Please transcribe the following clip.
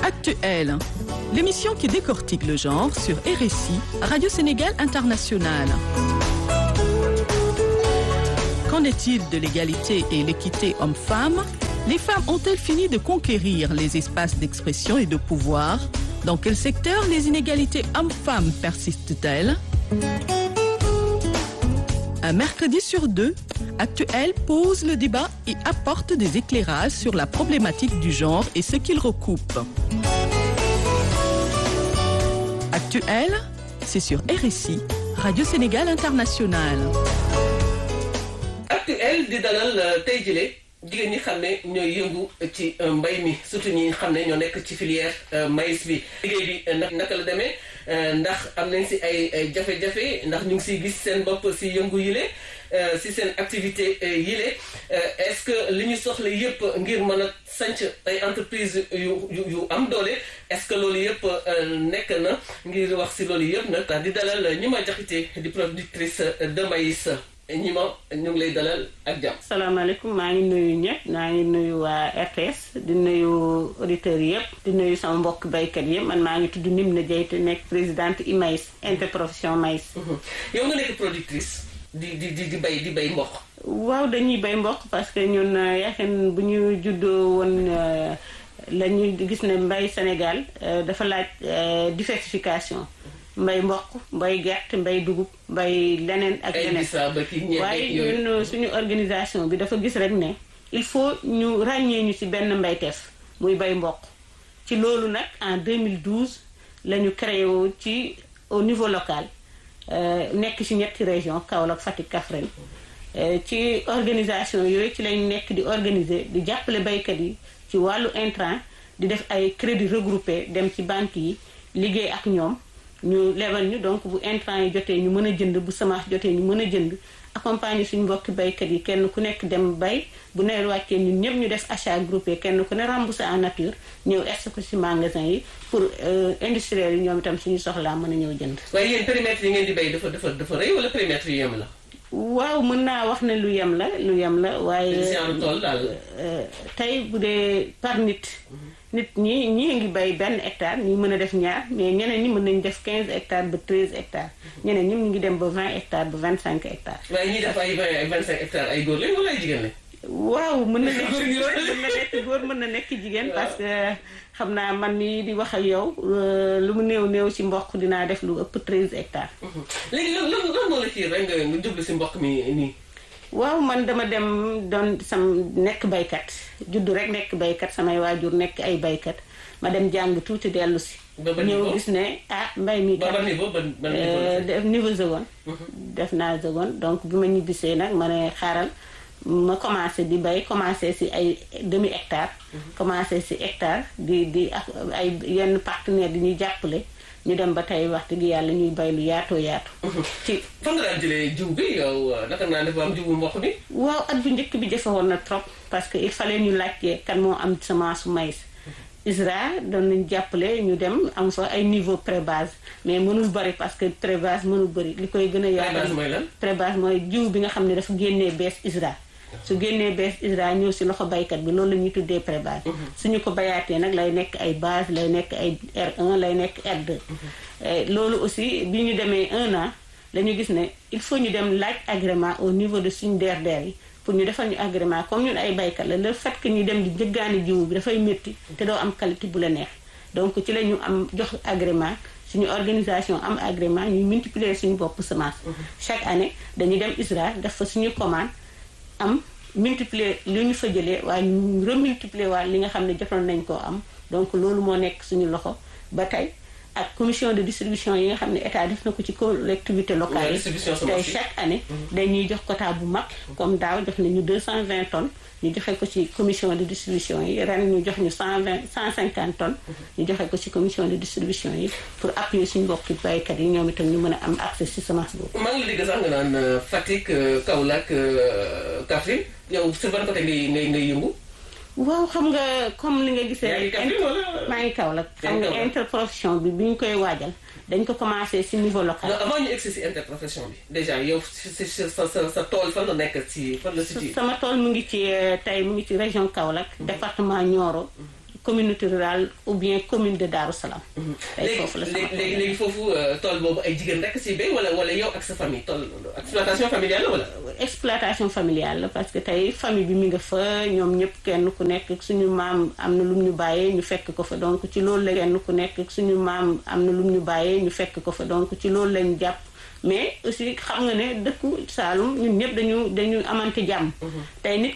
Actuel, l'émission qui décortique le genre sur RSI, Radio Sénégal International. Qu'en est-il de l'égalité et l'équité homme-femme Les femmes ont-elles fini de conquérir les espaces d'expression et de pouvoir Dans quel secteur les inégalités hommes-femmes persistent-elles Un mercredi sur deux, Actuel pose le débat et apporte des éclairages sur la problématique du genre et ce qu'il recoupe. Actuel, c'est sur RSI, Radio Sénégal International. Actuel di dalal tey jile jigéen ñi xam ne ñooy yëngu ci mbay mi surtout ñi xam ne ñoo nekk ci filière maïs bi liggéey bi nag naka la demee ndax am nañ si ay jafe-jafe ndax ñu ngi siy gis seen bopp si yëngu yile si seen activité yile est-ce que li ñu soxla yëpp ngir mën a sanc ay entreprise yu yu am doole est-ce que loolu yëpp nekk na ngir wax si loolu yëpp nag di dalal ñi ma jaxite di productrice de maïs ñi ma ñu ngi lay dalal ak jàmm. salaamaaleykum maa ngi nuyu ñëpp maa ngi nuyu waa RTS di nuyu auditeurs yëpp di nuyu sama mbokk baykat yëpp man maa ngi tudd Nimna Diayte nekk présidente IMAIS interprofession maïs. yow nga nekk productrice di di di bay di bay mboq. waaw dañuy bay mboq parce que ñun yaakaar bu ñu juddoo woon la ñu gis ne mbay Sénégal dafa laaj diversification. mbay mboq mbay gerte mbay dugub mbay leneen ak leneen waaye ñun suñu organisation bi dafa gis rek ne il faut ñu ràññee ñu ci benn mbayteef muy bay mboq ci loolu nag en 2012 la ñu créé woo ci au niveau local nekk ci ñetti région Kaolack Fatick Kaffrine ci organisation yooyu ci lañ nekk di organiser di jàppale baykat yi ci wàllu intrant di def ay crédit regroupé dem ci banque yi liggéey ak ñoom ñu lebal ñu donc bu intrant yi jotee ñu mën a jënd bu semence jotee ñu mën a jënd accompagner suñu mbokki baykat yi kenn ku nekk dem bay bu nawet wàccee ñun ñëpp ñu def achat groupé kenn ku ne remboursé en nature ñëw est ko ci magasin yi pour industriels yi ñoom itam suñu soxlaa mën a ñëw jënd. waaye yéen périmètre yi ngeen di bay dafa dafa dafa rëy wala périmètre yu yem la. waaw mën naa wax ne lu yem la lu yem la waaye. tool daal. tey bu dee par nit. nit ñi ñii ngi bay benn hectare ñi mën a def ñaar mais ñeneen ñi mën nañu def 15 hectares ba 13 hectares ñeneen ñi ñu ngi dem ba 20 hectares ba 25 hectares. waaye ñi def ay 20 ay 25 hectares ay góor lañ wala ay jigéen lañ. waaw mën na nekk góor mën na nekk góor mën na nekk jigéen parce que xam naa man mii di wax ak yow lu mu néew néew ci mboq dinaa def lu ëpp 13 hectares. léegi lan lan lan moo la ciy rek nga nga jublu ci mboq mi nii. waaw man dama dem doon sam nekk baykat juddu rek nekk baykat samay waajur nekk ay baykat ma dem jàng tuuti dellu si. ñëw gis ne ah mbay mi kat def niveau seconde. def naa seconde donc bi ma ñibbisee nag ma ne xaaral ma commencé di bay commencé si ay demi hectare. commencé si hectare di di ak ay yenn partenaires di ñuy jàppale. ñu dem ba tey wax dëgg yàlla ñuy bay lu yaatoo yaatu. ci fan nga daan jëlee jiw bi yow naka naa dafa am jiw bu mboq bi. waaw at bu njëkk bi jafe woon na trop parce que il fallait ñu laajte kan moo am semence su maïs. ISRA doon nañu jàppale ñu dem am fa ay niveau pré-base mais mënul bëri parce que pré-base mënul bëri li koy gën a. pré-base mooy lan pré-base mooy jiw bi nga xam ne dafa génnee bees ISRA. su génnee bees ISRA ñëw si loxo baykat bi loolu la ñuy tuddee pré-base. suñu ko bayaatee nag lay nekk ay base lay nekk ay R1 lay nekk R2. loolu aussi bi ñu demee un an la ñu gis ne il faut ñu dem laaj agrément au niveau de suñu DRDR yi pour ñu defal ñu agrément comme ñun ay baykat la le fait que ñu dem di jëggaani jiwu bi dafay métti te doo am qualité bu la neex donc ci la ñu am jox agrément. suñu organisation am agrément ñuy multiplier suñu bopp semence. chaque année dañuy dem ISRA def fa suñu commande. am multiplier li ñu fa jëlee waaye ñu remultiplier waat li nga xam ne jotoon nañ koo am donc loolu moo nekk suñu loxo ba tey ak commission de distribution yi nga xam ne état def na ko ci collectivité locale yi tey chaque année dañuy jox quota bu mag comme daaw jox nañu 220 tonnes ñu joxe ko ci commission de distribution yi ren ñu jox ñu 120 150 tonnes ñu joxe ko ci commission de distribution yi pour appuyer suñu mbokki baykat yi ñoom itam ñu mën a am accès ci semence boobu maa ngi la dégg sax nga naan Fatick Kaolack Kaffrine yow sur ban côté ngay ngay ngay yëngu waaw xam nga comme li nga gisee yaa ngi Kaffrine wala maa ngi Kaolack xam nga interprofession bi bi ñu koy waajal dañ ko commencé ci niveau local. non avant ñu egsi ci interprofession bi déjà yow si sa sa sa tool fan la nekk ci fan la ci. sama tool mu ngi ci tey mu ngi ci région Kaolack. département Nioro. communauté rurale ou bien commune de Darou Salam. tey foofu la sama léegi léegi foofu tool boobu ay jigéen rek si béy wala wala yow ak sa famille tool exploitation familiale la wala. exploitation familiale la parce que tey famille bi mi nga fa ñoom ñëpp kenn ku nekk suñu maam am na lum ñu bàyyee ñu fekk ko fa donc ci loolu la kenn ku nekk suñu maam am na lum ñu bàyyee ñu fekk ko fa donc ci loolu lañ jàpp. mais aussi xam nga ne dëkku Saalum ñun ñëpp dañu dañu amante jàmm. tey nit